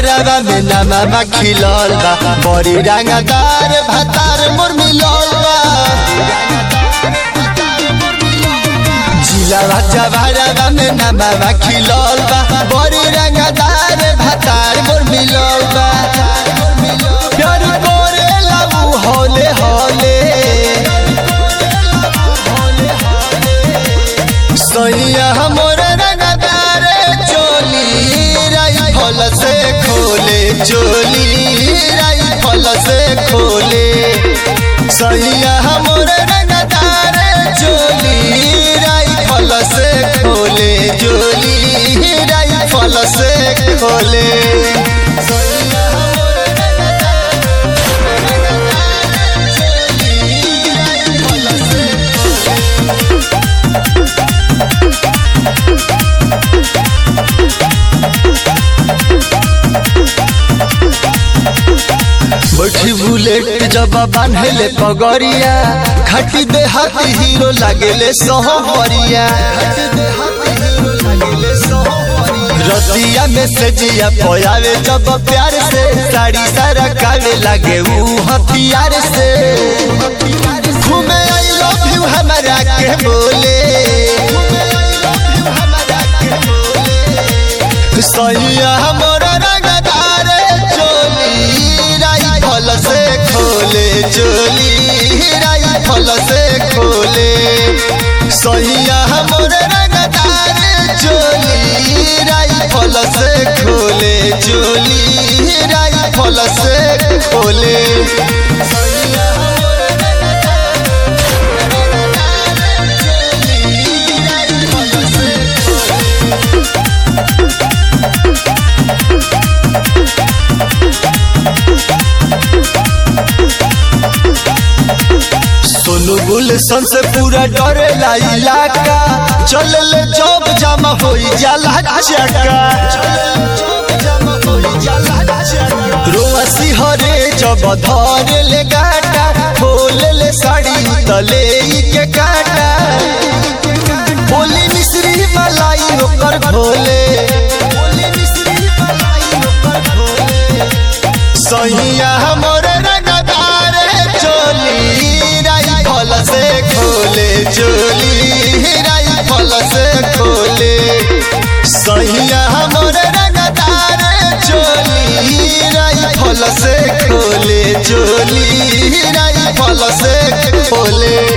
जवारवा में नामा खिलल बा बड़ी रंगदार भातार मोर मिलल बा जिलावा जवारवा में नामा खिलल बा बड़ी रंगदार भातार मोर मिलल बा प्यार करे लाऊ होले होले सैया हमर रंगदार चोली राइफल से खोले चोली राइफल से खोले सैया हमर रंगदार चोली राइफल से खोले चोली राइफल से खोले सैया हमर राइफल से बैठी बुलेट जब बांधले पगड़िया खटी दे हाथी हीरो लागेले सोहरिया रतिया में से जिया पोयावे जब प्यार से साड़ी सारा कावे लागे ऊ हथियार से घूमे आई लव यू हमारा के बोले सैया हमर रंगदार चोली राइफल से खोले चोली राइफल से खोले सैया हमर रंगदार चोली राइफल से खोले चोली राइफल से खोले सैया हमर राइफल से सोनू गुलशन से पूरा डरेला इलाका चल ले जब जमा हो जाला चका रोआ सिहरे जब धरे ले गाटा खोल ले साड़ी तले के काटा बोली मिश्री मलाई ओकर खोले सैया हमर रंगदार चोली राइफल से खोले चोली राइफल से खोले सैया हमर रंगदार चोली राइफल से खोले चोली राइफल से खोले